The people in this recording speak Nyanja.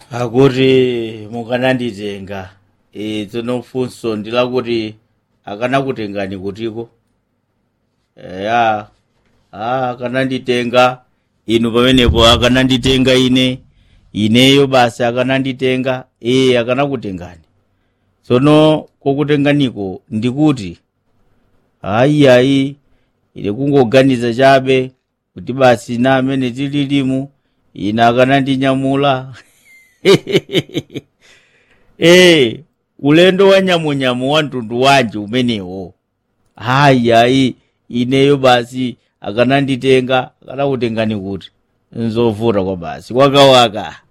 akuti mukananditenga e, tsono funso ndilakuti akanakutengani kutiko eya a akananditenga inu pamenepo akananditenga ine ineyo basi akananditenga e akanakutengani tsono kokutenganiko ndikuti ayi ayi ine kungoganiza chabe kuti basi na amene tililimu ine akanandinyamula e ulendo wa nyamunyamu wa mtundu wanji umenewo hayi ayi ineyo basi akananditenga akanakutengani kuti nzovuta kwa basi wakawaka